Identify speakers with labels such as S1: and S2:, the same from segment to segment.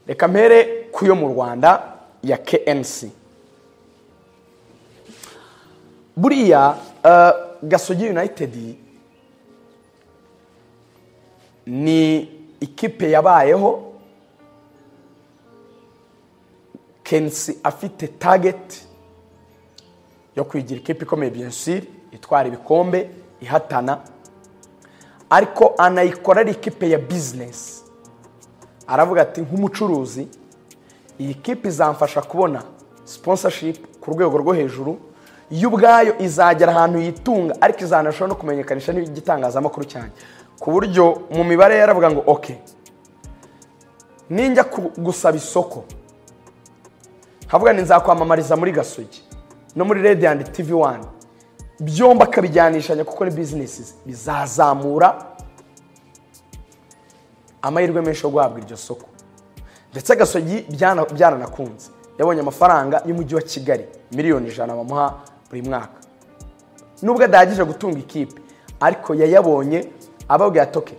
S1: reka mpere ku yo mu rwanda ya KNC buriya eh, gasogi united ni ikipe yabayeho kensi afite target yo kwigira ikipe ikomeye biyensiri itwara ibikombe ihatana ariko anayikora ari ikipe ya bizinesi aravuga ati nk'umucuruzi iyi kipe izamfasha kubona sponsorship ku rwego rwo hejuru yo ubwayo izagera ahantu yitunga ariko izanashobora no kumenyekanisha n'igitangazamakuru cyanjye ku buryo mu mibare yaravuga ngo oke ninjya ku- gusaba isoko havuga ni nzakwamamariza muri gasogi no muri radiyanti tivi wani byombi akabijyanishanya kuko ni bizinesi ze. bizazamura amahirwe menshi yo guhabwa iryo soko ndetse gasogi byana- byananakunze yabonye amafaranga y'umujyi wa kigali miliyoni ijana bamuha buri mwaka nubwo adahagije gutunga ikipe ariko yayabonye ababwira ati "Okay,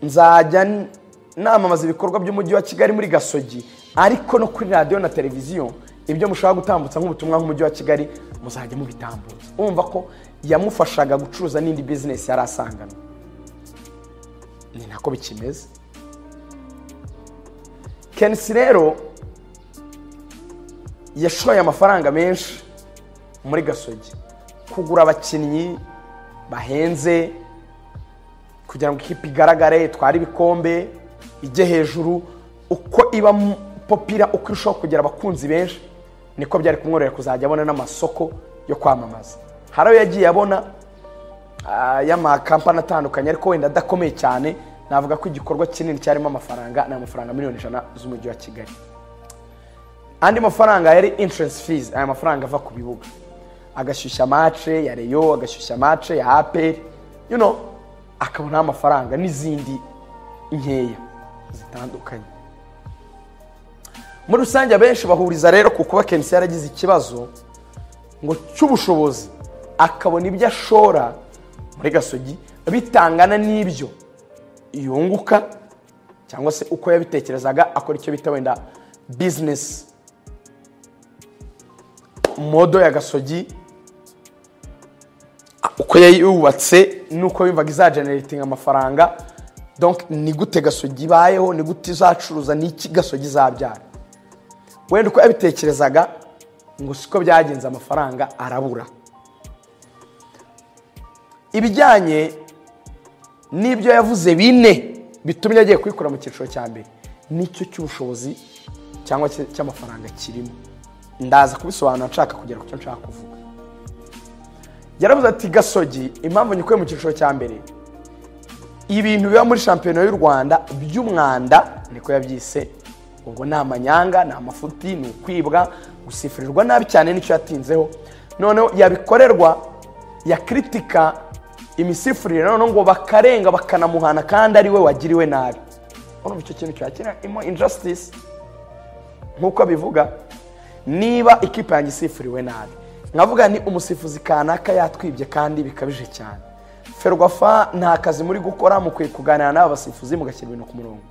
S1: nzajya n- namamaza ibikorwa by'umujyi wa kigali muri gasogi ariko no kuri radiyo na televiziyo ibyo mushaka gutambutsa nk'ubutumwa nk'umujyi wa kigali muzajya mubitambutsa urumva ko yamufashaga gucuruza n'indi bizinesi yari asanganywe ni nako bikimeze kenisi rero yashoye amafaranga menshi muri gasogi kugura abakinnyi bahenze kugira ngo ikipe igaragare itware ibikombe ijye hejuru uko iba m- popira uko irushaho kugira abakunzi benshi niko byari kumworohera kuzajya abona n'amasoko yo kwamamaza hari ayo yagiye abona ah, y'amakampani atandukanye ariko wenda adakomeye cyane navuga ko igikorwa kinini cyarimo amafaranga ni amafaranga miliyoni ijana z'umujyi wa kigali andi mafaranga yari insurance fees aya mafaranga ava ku bibuga agashyushya mace ya reyo agashyushya mace ya aperi you know akabonaho amafaranga n'izindi nkeya zitandukanye muri rusange abenshi bahuriza rero ku kuba kenisi yaragize ikibazo ngo cy'ubushobozi akabona ibyo ashora muri gasogi bitangana n'ibyo yunguka cyangwa se uko yabitekerezaga akora icyo bita wenda bizinesi modo ya gasogi uko yayubatse n'uko yumvaga izagenerating amafaranga donc ni gute gasogi ibayeho ni gute izacuruza n'iki gasogi izabyara wenda uko yabitekerezaga ngo siko byagenze amafaranga arabura ibijyanye n'ibyo yavuze bine bitumye agiye kubikora mu cyiciro cya mbere nicyo cy'ubushobozi cyangwa se cy'amafaranga kirimo ndaza kubisobanura nshaka kugera ku cyo nshaka kuvuga yaravuze ati gasogi impamvu nyikuye mu cyiciro cya mbere ibintu biba muri shampiyona y'u rwanda by'umwanda niko yabyise ubwo ni amanyanga ni amafuti ni ukwibwa gusifurirwa nabi cyane nicyo yatinzeho noneho yabikorerwa yakritika imisifurire noneho ngo bakarenga bakanamuhana kandi ari we wagiriwe nabi urumva icyo kintu cyakirimo injustice nk'uko bivuga niba ikipe yanjye isifuriwe nabi nkavuga ni umusifuzi kanaka yatwibye kandi bikabije cyane ferwafa nta kazi muri gukora mukwiye kuganira n'aba basifuzi mugashyira ibintu ku murongo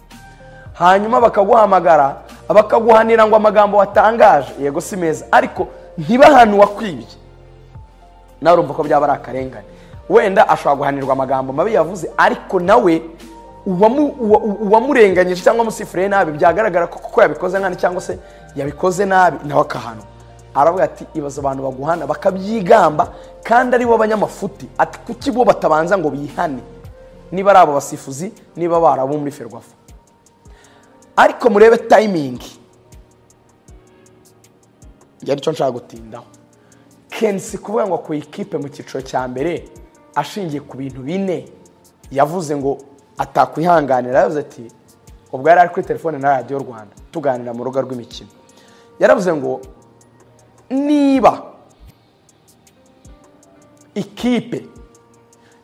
S1: hanyuma bakaguhamagara bakaguhanira ngo amagambo watangaje yego si meza ariko ntibahanwe uwakwibye nawe urumva ko byaba ari akarengane wenda ashobora guhanirwa amagambo mabi yavuze ariko nawe uwamu- uwa- uwamurenganyije cyangwa umusifuriye nabi byagaragara ko kuko yabikoze nabi cyangwa se yabikoze nabi nawe akahanwa aravuga ati ibaza abantu baguhana bakabyigamba kandi ari bo abanyamafuti ati kuki bo batabanza ngo bihane niba ari abo basifuzi niba bari abo muri ferwafa ariko murebe tayimingi yari cyo nshaka gutindaho kensi kuvuga ngo ku ikipe mu cyiciro cya mbere ashingiye ku bintu bine yavuze ngo atakwihanganira yavuze ati ubwo yari ari kuri telefone na radiyo rwanda tuganira mu rugo rw'imikino yaravuze ngo niba ikipe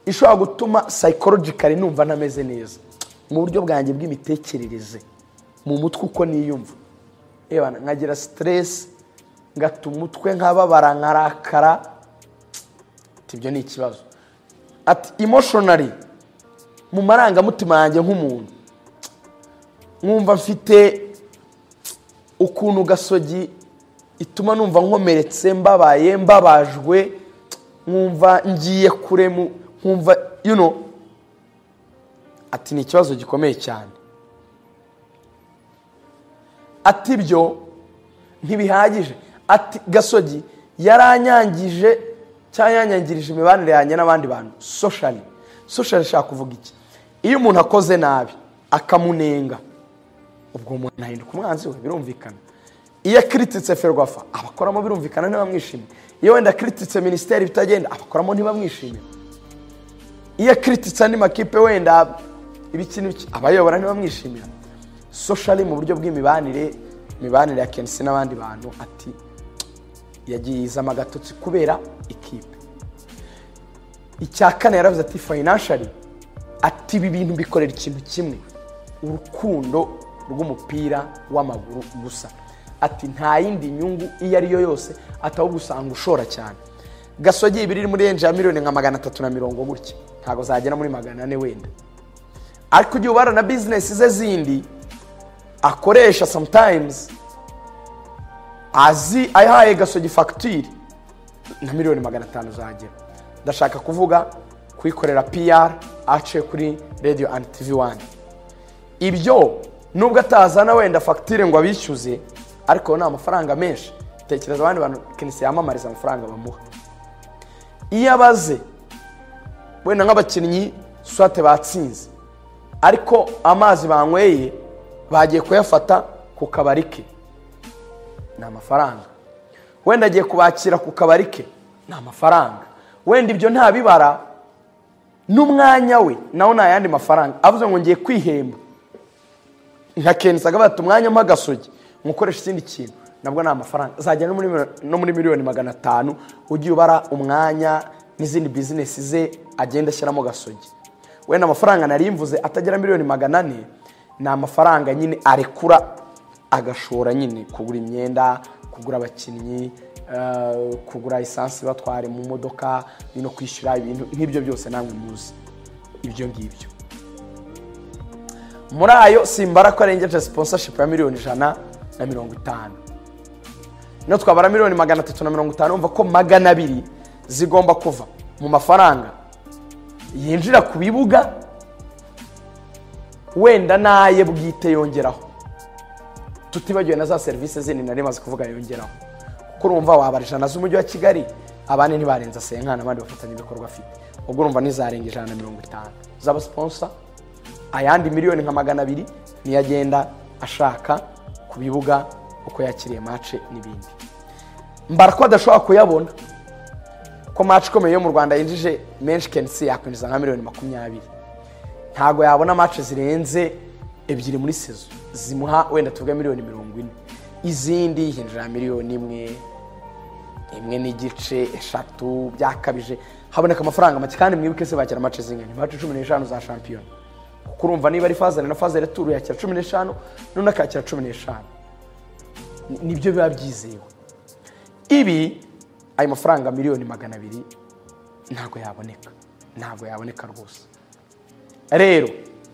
S1: ishobora gutuma psychologically numva ntameze neza mu buryo bwanjye bw'imitekerereze mu mutwe uko niyumva Ewa, nkagira stress ngata umutwe nkababara nkarakara ati ibyo ni ikibazo ati emotionally mu marangamutima yanjye nk'umuntu mwumva mfite ukuntu gasogi ituma numva nkomeretse mbabaye mbabajwe nkumva ngiye kure mu nkumva you know ati ni ikibazo gikomeye cyane ati byo ntibihagije ati gasogi yaranyangije cyangwa yanyangirije imibanire yanjye n'abandi bantu soshari soshari ishaka kuvuga iki iyo umuntu akoze nabi akamunenga ubwo umuntu ahinduka umwanzi we birumvikana iyo akirititse ferwafa abakoramo birumvikana ntibamwishimiye iyo wenda akirititse minisiteri bitagenda abakoramo ntibamwishimiye iyo akirititse andi makipe wenda ibiki n'ibiki abayobora ntibamwishimira soshari mu buryo bw'imibanire imibanire ya kenisi n'abandi bantu ati yagiye yizama agatotsi kubera ikipe icya kane yaravuze ati fayinanshari ati ibi bintu bikorera ikintu kimwe urukundo rw'umupira w'amaguru gusa ati nta yindi nyungu iyo ari yo yose ataba gusanga ushora cyane gasogi iba iri muri renje ya miliyoni nka magana atatu na mirongo gutya ntabwo zagera muri magana ane wenda ariko igihe ubara na bizinesi ze zindi akoresha sometimes azi ayahaye gasogi fagitire na miliyoni magana atanu zagera ndashaka kuvuga kuyikorera piyara ace kuri radiyo andi tivi wani ibyo nubwo atazana wenda fagitire ngo abishyuze ariko ni amafaranga menshi tekereza abandi bantu kenisi yamamariza amafaranga bamuha iyo abaze wenda nk'abakinnyi swate batsinze ariko amazi banyweye bagiye kuyafata ku kabari ke ni amafaranga wenda agiye kubakira ku kabari ke ni amafaranga wenda ibyo nta bibara n'umwanya we nawo ni ayandi mafaranga avuze ngo ngiye kwihemba nka kenisa agabata umwanya mpa gasogi nkukoresha ikindi kintu nabwo ni amafaranga zagera no muri miliyoni- no muri miliyoni magana atanu ugiye ubara umwanya n'izindi bizinesi ze agenda ashyiramo gasogi wenda amafaranga nari mvuze atagera miliyoni magana ane ni amafaranga nyine arekura agashora nyine kugura imyenda kugura abakinnyi eh, kugura esansi batware mu modoka no kwishyura ibintu nk'ibyo byose namwe muzi ibyo ngibyo muri ayo simbara ko arengeje sponsorship ya miliyoni ijana na mirongo itanu no twabara miliyoni magana atatu na mirongo itanu umva ko magana abiri zigomba kuva mu mafaranga yinjira ku bibuga wenda n'aye bwite yongeraho tutibagiwe na za serivisi zindi nari maze kuvuga yongeraho kuko urumva wabara ijana z'umujyi wa kigali abandi ntibarenza senkana abandi bafatanyabikorwa afite ubwo urumva ntizarenga ijana na mirongo itanu z'abasiponsa ayandi miliyoni nka magana abiri niyo agenda ashaka ku bibuga uko yakiriye mace n'ibindi mbara ko adashobora kuyabona ko mace ikomeye yo mu rwanda yinjije menshi kenisi yakwinjiza nka miliyoni makumyabiri ntabwo yabona mace zirenze ebyiri muri sezo zimuha wenda tuvuge miliyoni mirongo ine izindi hinjira miliyoni imwe imwe n'igice eshatu byakabije haboneka amafaranga make kandi mwibuke se bakira mace zingana mace cumi n'eshanu za shampiyona kuko urumva niba ari fazane na fazane turu yakira cumi n'eshanu none akakira cumi n'eshanu Ni- nibyo biba byizewe ibi ayo mafaranga miliyoni magana abiri ntabwo yaboneka ntabwo yaboneka rwose rero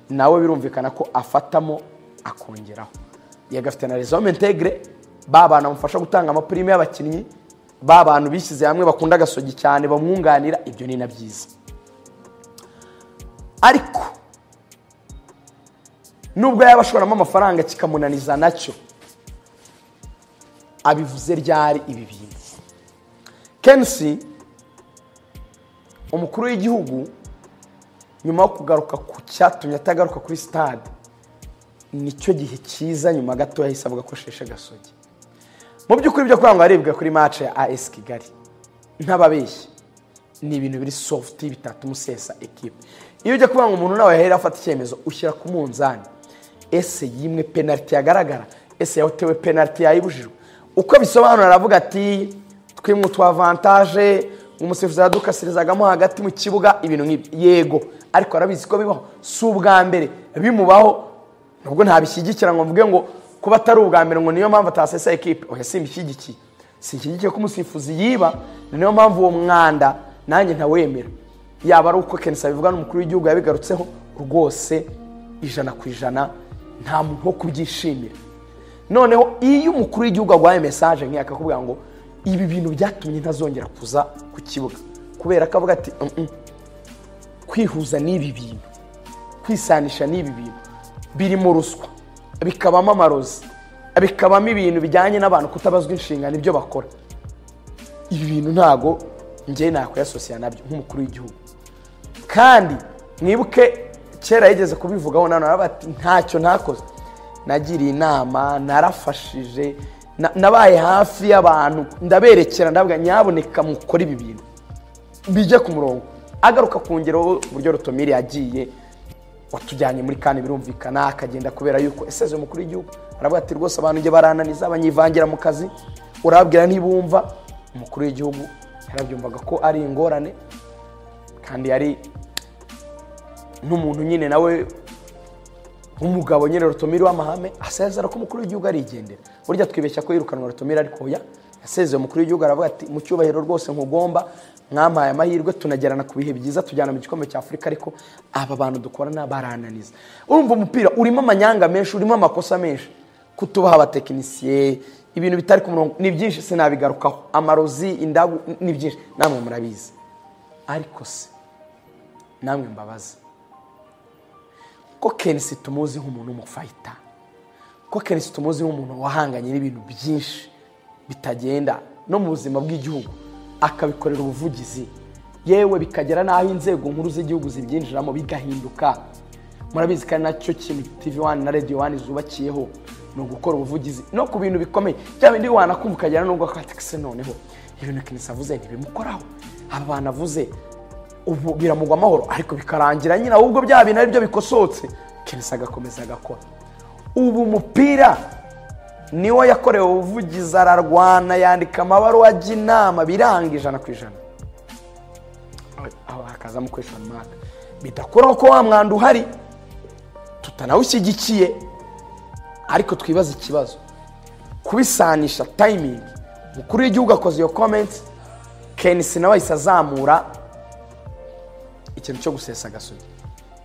S1: nawe birumvikana ko afatamo akongeraho yagafite na rezome integre ba bantu bamufasha gutanga amapirime y'abakinnyi ba bantu bishyize hamwe bakunda agasogi cyane bamwunganira ibyo ni na byiza ariko nubwo yaba ashoramo amafaranga kikamunaniza nacyo abivuze ryari ibi bintu kensi umukuru w'igihugu nyuma yo kugaruka ku cyatumye atagaruka kuri sitade nicyo gihe cyiza nyuma gato yahise avuga ko sheshe gasogi mu by'ukuri byo kugira ngo harebwe kuri mace ya as kigali ntababeshyi ni ibintu biri soft bitatuma usesa ekipe iyo ujya kuvuga ngo umuntu nawe yahera afata icyemezo ushyira ku munzani ese yimwe penaliti yagaragara ese yatewe penaliti yayibujijwe uko bisobanura aravuga ati twimwe utu avantaje umusifuzi yadukasirizagamo hagati mu kibuga ibintu nk'ibyo yego ariko arabizi ko bibaho si ubwa mbere bimubaho nubwo ntabishyigikira ngo mvuge ngo kuba atari ubwa mbere ngo niyo mpamvu atasesa ekipe oya simbishyigikiye sinshyigikiye ko umusifuzi yiba ni niyo mpamvu uwo mwanda nanjye ntawemera yaba ari uko kenshi abivuga n'umukuru w'igihugu yabigarutseho rwose ijana ku ijana nta muntu wo kubyishimira noneho iyo umukuru w'igihugu aguhaye mesaje nk'iyo akakubwira ngo ibi bintu byatumye ntazongera kuza ku kibuga kubera ko avuga ati "Mm, mm, kwihuza n'ibi bintu kwisanisha n'ibi bintu birimo ruswa bikabamo amarozi bikabamo ibintu bijyanye n'abantu kutabazwa inshingano ibyo bakora ibi bintu ntago njye nakwiyasosiya nabyo nk'umukuru w'igihugu kandi mwibuke kera yigeze kubivugaho na none aravuga ati ntacyo ntakoze nagiriye inama narafashije na- nabaye hafi y'abantu ndaberekera ndavuga nyaboneka mukore ibi bintu bijye ku murongo agaruka ku ngero uburyo rutomiri yagiye watujyanye muri kane birumvikana akagenda kubera yuko eseze umukuru w'igihugu aravuga ati rwose abantu njye barananiza banyivangira mu kazi urababwira ntibumva umukuru w'igihugu yarabyumvaga ko ari ingorane kandi yari n'umuntu nyine nawe umugabo nyine rutomiri w'amahame asezera ko umukuru w'igihugu arigendera burya twibeshya ko yirukanwa rutomiri ariko oya yasezeye umukuru w'igihugu aravuga ati mu cyubahiro rwose nkugomba mwampaye amahirwe tunagerana ku bihe byiza tujyana mu gikombe cya afurika ariko aba bantu dukorana barananiza urumva umupira urimo amanyanga menshi urimo amakosa menshi kutubaha abatekinisiye ibintu bitari ku murongo ni byinshi sinabigarukaho amarozi indagu ni byinshi namwe murabizi ariko se namwe mbabaze ko kenisi tumuzi nk'umuntu w'umufayita ko kenisi tumuzi nk'umuntu wahanganye n'ibintu byinshi bitagenda no mu buzima bw'igihugu akabikorera ubuvugizi yewe bikagera n'aho inzego nkuru z'igihugu zibyinjiramo bigahinduka murabizi kandi nacyo kintu tv wani na radiyo wani zubakiyeho ni ugukora ubuvugizi no ku bintu bikomeye bya bindi wanakumva ukagera n'ubwo akatikisi noneho ibintu kenisi avuze ntibimukoraho aba bantu avuze ubu biramugwa amahoro ariko bikarangira nyine ahubwo bya bintu ari byo bikosotse kenesi agakomeza agakora ubu umupira niwo yakorewe ubuvugizi ararwana yandika amabaruwa ajya inama biranga ijana ku ijana aho hakazamo kwishora umwaka bidakuraho ko wa mwanda uhari tutanawushyigikiye ariko twibaza ikibazo kubisanisha tayimingi umukuru w'igihugu akoze iyo komenti kenisi nawe ahise azamura ikintu cyo gusesa agasozi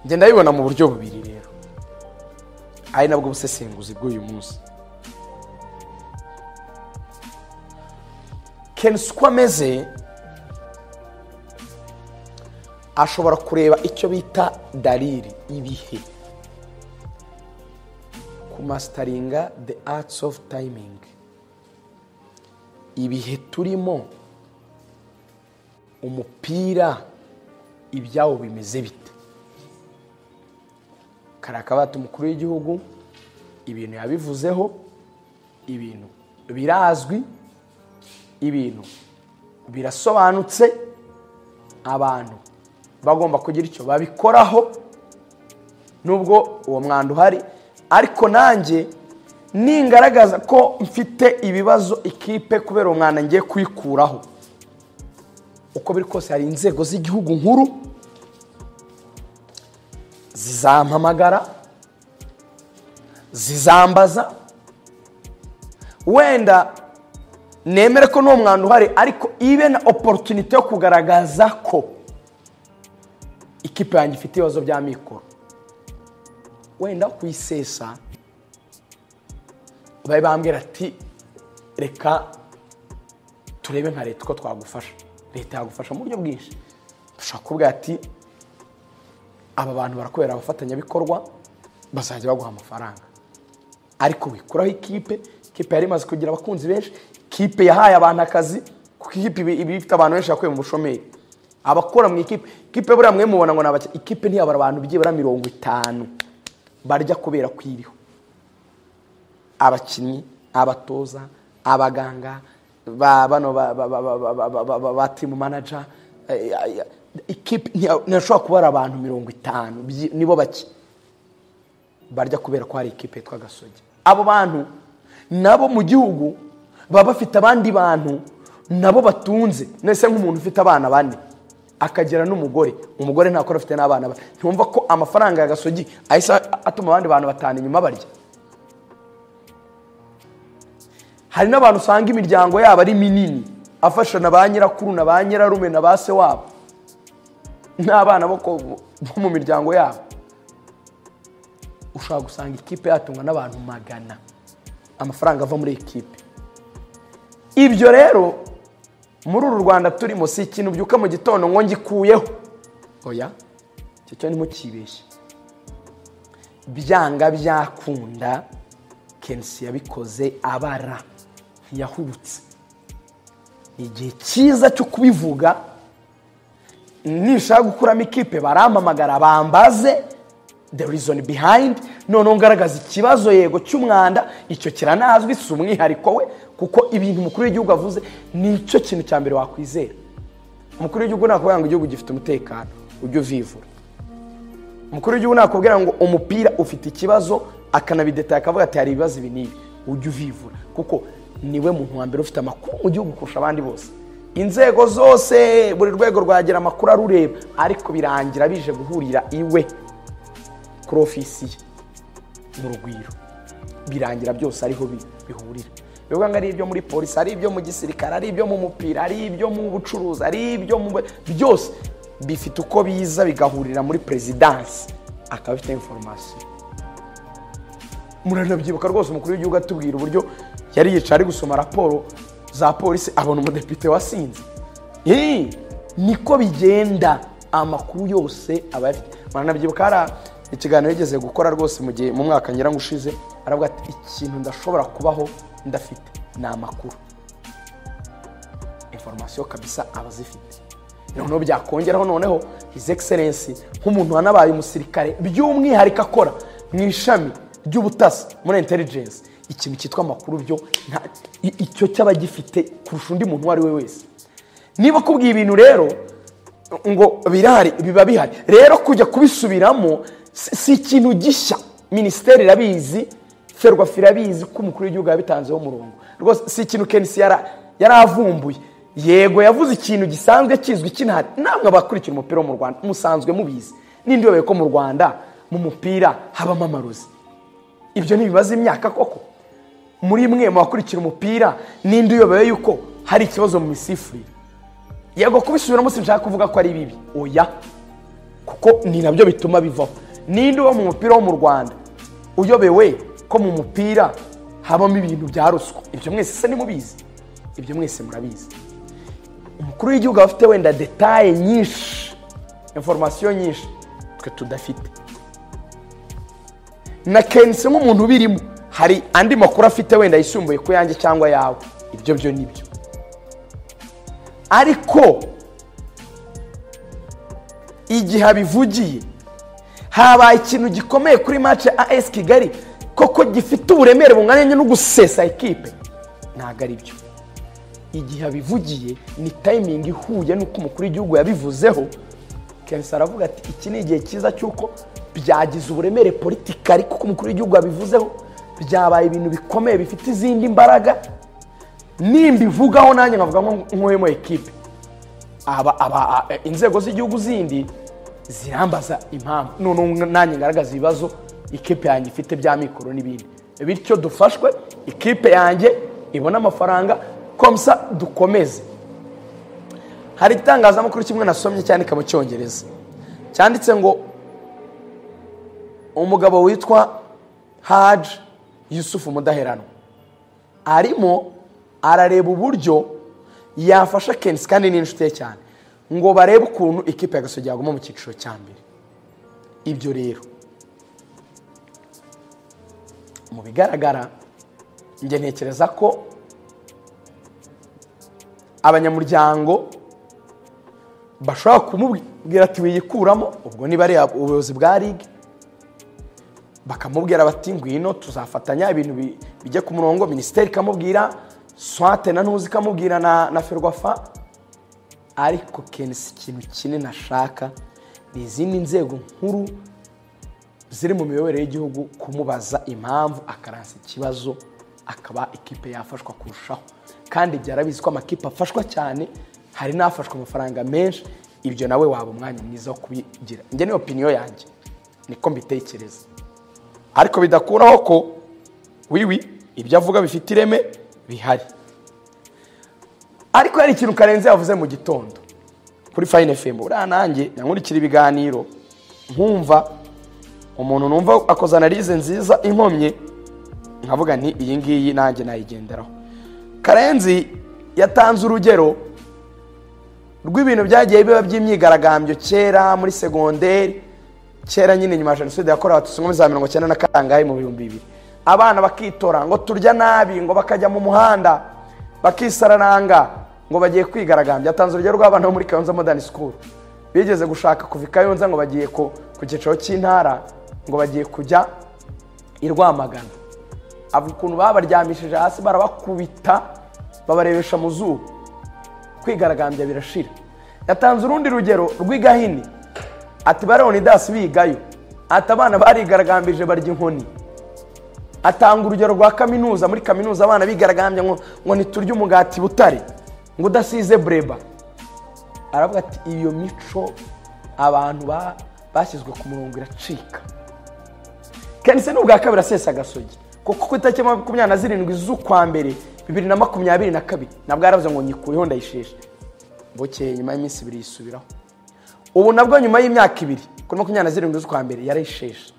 S1: njye ndabibona mu buryo bubiri rero ari nabwo busesenguzi bw'uyu munsi kenshi uko ameze ashobora kureba icyo bita dariri ibihe kumasitaringa the arts of timing ibihe turimo umupira ibyabo bimeze bite kari akabati umukuru w'igihugu ibintu yabivuzeho ibintu birazwi ibintu birasobanutse abantu bagomba kugira icyo babikoraho nubwo uwo mwanda uhari ariko nanjye ningaragaza ko mfite ibibazo ikipe kubera uwo mwanda ngiye kuyikuraho uko biri kose hari inzego z'igihugu nkuru zizampamagara zizambaza wenda nemere ko n'uwo mwanda uhari ariko ibe na oporutunite yo kugaragaza ko ikipe yanjye ifite ibibazo bya mikoro wenda kuyisesa babe bambwira ati reka turebe nka leta uko twagufasha leta yagufasha mu buryo bwinshi dushobora kuvuga ati aba bantu barakubera abafatanyabikorwa bazajya baguha amafaranga ariko wikuraho ikipe ikipe yari imaze kugira abakunzi benshi ikipe yahaye abantu akazi kuko ikipe iba iba ifite abantu benshi yakuye mu bushomeri abakora mu ikipe ikipe buriya mwe mubona ngo ni abakiriya ikipe ntiyabara abantu byibura mirongo itanu barya kubera ko iriho abakinnyi abatoza abaganga ba bano ba- ba- ba- ba- ba- ba- ba- ba- ba- ba timu manaja eh, eh, ikipe ntiya- ntiyashobora kuba ari abantu mirongo itanu byi- nibo bake barya kubera ko hari ikipe yitwa gasogi abo bantu nabo mu gihugu baba bafite abandi bantu nabo batunze nese nk'umuntu ufite abana bane akagira n'umugore umugore ntakora afite n'abana bane ntiwumva ko amafaranga ya gasogi ahise atuma abandi bantu batanu inyuma barya hari n'abantu usanga imiryango yabo ari minini afasha na ba nyirakuru na ba nyirarume na ba se wabo n'abana bo ko- bo mu miryango yabo ushobora gusanga ikipe yatungwa n'abantu magana amafaranga ava muri ekipe ibyo rero muri uru rwanda turimo si ikintu ubyuka mu gitondo ngo ngikuyeho oya icyo cyo ntimukibeshye byanga byakunda kenshi yabikoze abara ntiyahubutse ni igihe cyiza cyo kubivuga nishaka gukuramo ikipe barampamagara bambaze the reason behind noneho ngaragaza ikibazo yego cy'umwanda icyo kiranazwi si umwihariko we kuko ibintu umukuru w'igihugu avuze nicyo kintu cya mbere wakwizera umukuru w'igihugu nakubwira ngo igihugu gifite umutekano ujye uvivura umukuru w'igihugu nakubwira ngo umupira ufite ikibazo akanabidetaye akavuga ati hari ibibazo ibi n'ibi ujye uvivura kuko niwe muntu wa mbere ufite amakuru mu gihugu kurusha abandi bose inzego zose buri rwego rwagira amakuru arureba ariko birangira bije guhurira iwe kuri ofisi ye mu rugwiro birangira byose ariho bi- bihurira bivuga ngo ari ibyo muri polisi ari ibyo mu gisirikare ari ibyo mu mupira ari ibyo mu bucuruzi ari ibyo mu byose bifite uko biza bigahurira muri perezidansi akaba afite inforomasiyo muranabyibuka rwose umukuru w'igihugu atubwira uburyo yari yicaye ari gusoma raporo za polisi abona umudepite wasinze Eee, niko bigenda amakuru yose aba ayafite muranabyibuka hari ikiganiro yigeze gukora rwose mu gihe mu mwaka ngira ngo ushize aravuga ati ikintu ndashobora kubaho ndafite ni amakuru inforomasiyo kabisa aba azifite noneho byakongeraho noneho his excellence nk'umuntu wanabaye umusirikare by'umwihariko akora mu ishami ry'ubutasi muri intelligence ikintu cyitwa amakuru byo nta- i- icyo cyaba gifite kurusha undi muntu uwo ari we wese niba akubwiye ibintu rero ngo birahari biba bihari rero kujya kubisubiramo si si ikintu gishya minisiteri irabizi ferwafa irabizi ko umukuru w'igihugu yabitanzeho umurongo rwose si ikintu kenisi yara- yaravumbuye yego yavuze ikintu gisanzwe kizwi cy'intare namwe abakurikira umupira wo mu rwanda musanzwe mubizi n'indi yobeye ko mu rwanda mu mupira habamo amarozi ibyo ntibibaza imyaka koko muri mwe mu bakurikira umupira n'indi uyobewe yuko hari ikibazo mu misifurire yego kubisubiramo sinshaka kuvuga ko ari bibi oya kuko ni nabyo bituma bivaho ninde uba mu mupira wo mu rwanda uyobewe ko mu mupira habamo ibintu bya ruswa ibyo mwese se nimubizi ibyo mwese murabizi umukuru w'igihugu aba afite wenda detaye nyinshi inforomasiyo nyinshi twe tudafite na kenshi nk'umuntu ubirimo hari andi makuru afite wenda yisumbuye ku yanjye cyangwa yawe ibyo byo ni byo ariko igihe abivugiye habaye ikintu gikomeye kuri match ya AS Kigali koko gifite uburemere bungana no gusesa ekipe ntabwo ari byo igihe abivugiye ni tayimingi ihuye n'uko umukuru w'igihugu yabivuzeho kenshi aravuga ati iki ni igihe cyiza cy'uko byagize uburemere politikari kuko umukuru w'igihugu yabivuzeho byabaye ibintu bikomeye bifite izindi mbaraga nimba ivugaho nanjye nkavuga nk'uyemo ekipe aba aba a- e, inzego z'igihugu zindi zirambaza impamvu noneho nanjye ngaragaza ibibazo ikipe yanjye ifite bya mikoro n'ibindi bityo dufashwe ikipe yanjye ibone amafaranga komsa dukomeze hari igitangazamakuru kimwe nasomye cyandika mu cyongereza cyanditse ngo umugabo witwa haji yusufu mudaheranwa arimo arareba uburyo yafasha kensi kandi ni inshuti ye cyane ngo barebe ukuntu ikipe ya gasogi yaguma mu cyiciro cya mbere ibyo rero mu bigaragara njye ntekereza ko abanyamuryango bashobora kumubwira ati wiyikuramo ubwo niba ari ubuyobozi bwa ligue bakamubwira bati ngwino tuzafatanya ibintu bi- bijye ku murongo minisiteri ikamubwira swate na ntuzi ikamubwira na, na ferwafa ariko kenshi ikintu kinini ashaka ni izindi nzego nkuru ziri mu miyoborere y'igihugu kumubaza impamvu akaransa ikibazo akaba ikipe yafashwa kurushaho kandi byarabizi ko amakipe afashwa cyane hari n'afashwe amafaranga menshi ibyo nawe waba umwanya mwiza wo kubigira njye ni opiniyo yanjye niko mbitekereza ariko bidakuraho ko wiwi ibyo avuga bifite ireme bihari ariko hari ikintu karenze yavuze mu gitondo kuri fayine fm uriya nanjye nyankurikira ibiganiro nkumva umuntu numva akoze analize nziza inkomye nkavuga nti iyi ngiyi nanjye nayigenderaho karenzi yatanze urugero rw'ibintu byagiye biba by'imyigaragambyo kera muri segonderi kera nyine nyuma ya jenoside yakorewe abatutsi nko muri za mirongo icyenda na kangahe mu bihumbi bibiri abana bakitora ngo turya nabi ngo bakajya mu muhanda bakisararanga ngo bagiye kwigaragambya yatanze urugero rw'abana bo muri kayonza modern school bigeze gushaka kuva i kayonza ngo bagiye ku ku cyicaro cy'intara ngo bagiye kujya i rwamagana aba ukuntu babaryamishije hasi barabakubita babarebesha mu zuba kwigaragambya birashira yatanze urundi rugero rw'igahini ati baronidasi bigayo ati abana barigaragambije barya inkoni atanga urugero rwa kaminuza muri kaminuza abana bigaragambya ngo ngo ntiturye umugati butare ngo udasize bureba aravuga ati iyo mico abantu ba- bashyizwe ku murongo iracika kenshi ni ubwa kabiri asesa agasogi kuko ku itariki makumyabiri na zirindwi z'ukwa mbere bibiri na makumyabiri na kabiri nabwo yaravuze ngo nyikuyeho ndayisheshe bukeye nyuma y'iminsi ibiri yisubiraho ubu nabwo nyuma y'imyaka ibiri kuri makumyabiri na zirindwi z'ukwa mbere yarayisheshe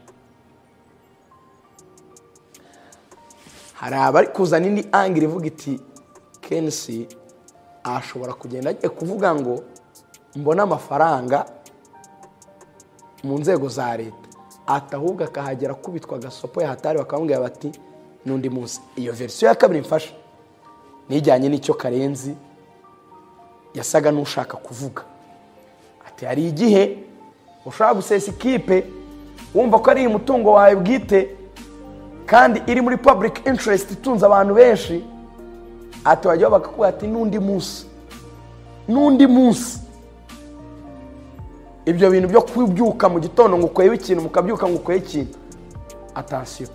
S1: hari abari kuzana indi angire ivuga iti kenshi ashobora kugenda agiye kuvuga ngo mbone amafaranga mu nzego za leta ati ahubwo akahagera akubitwa agasopo yahatari bakamubwira bati n'undi munsi iyo verisiyo ya kabiri mfasha nijyanye n'icyo karenzi yasaga n'ushaka kuvuga ati hari igihe ushobora gusesa ikipe wumva ko ari umutungo wawe bwite kandi iri muri public interest itunze abantu benshi ati wajyaho bakakubwira ati n'undi munsi n'undi munsi ibyo bintu byo kubyuka mu gitondo ngo ukwebe ikintu mukabyuka ngo ukwebe ikintu atansiyo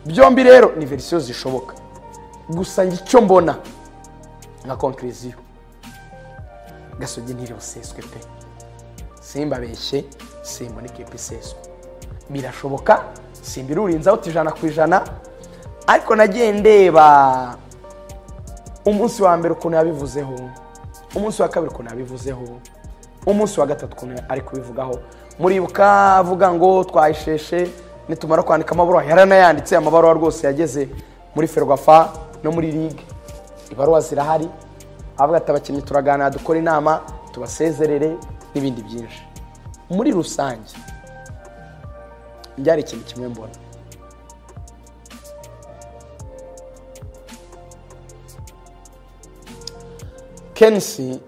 S1: byombi rero ni verisiyo zishoboka gusa njye icyo mbona nka konkiriziyo gasogi ntiribuseswe pe simbabeshye simbona ikipe iseswe birashoboka simbirurinze out ijana ku ijana ariko nagiye ndeba umunsi wa mbere ukuntu yabivuzeho umunsi wa kabiri ukuntu yabivuzeho umunsi wa gatatu ukuntu ari kubivugaho muribuka avuga ngo twayisheshe nitumara kwandika amabaruwa yaranayanditse amabaruwa rwose yageze muri ferwafa no muri ligue ibaruwa zirahari avuga ati abakinnyi turaganira dukora inama tubasezerere n'ibindi byinshi muri rusange byari ikintu kimwe mbona kenshi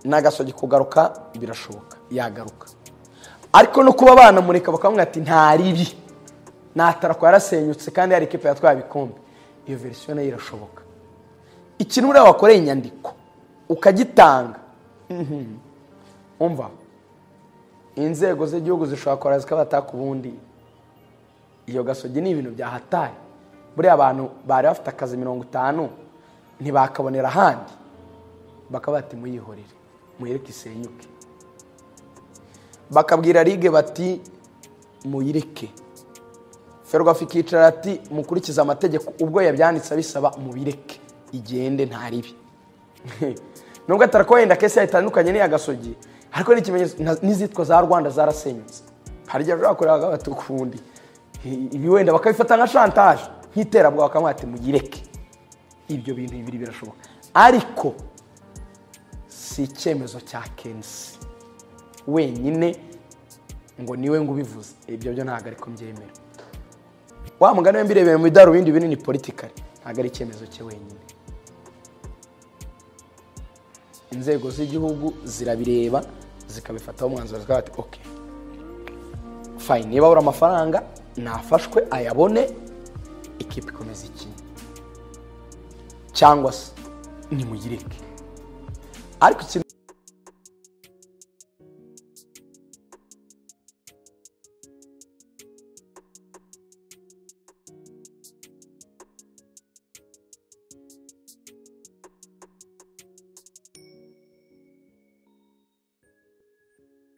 S1: n'agasogi kugaruka birashoboka yagaruka ariko no kuba banamureka bakamubwira ati nta ribi nta tarako yarasenyutse kandi yari ikipe yatwaye ibikombe iyo verisiyo nayo irashoboka ikintu buriya wakoreye inyandiko ukagitanga mhm, umva inzego z'igihugu zishobora kora zikabataka ubundi iyo gasogi ni ibintu byahataye buriya abantu bari bafite akazi mirongo itanu ntibakabonera ahandi bakaba bati muyihorere muyireke isenyuke bakabwira ligue bati muyireke ferwafa ikicara ati mukurikize amategeko ubwo yabyanditse abisaba mubireke igende nta ribi nubwo atarako wenda kese yatandukanye n'iya gasogi ariko ni ikimenyetso na- n'izitwa za rwanda zarasenyutse hari igihe bashobora kureba bagatuka ubundi ibi wenda bakabifata nka shantaje nk'iterabwoba bakamubwira ati muyireke ibyo bintu bibiri birashoboka ariko si icyemezo cya kensi wenyine ngo niwe ngo ubivuze ibyo byo ntabwo ariko mbyemera wa mugani we mbirebera mu bidarubindi binini politikari ntabwo ari icyemezo cye wenyine inzego z'igihugu zirabireba zikabifataho umwanzuro zikaba bati oke fayini niba abura amafaranga nafashwe ayabone ikipe ikomeza ikina cyangwa se nimuyireke ariko ikintu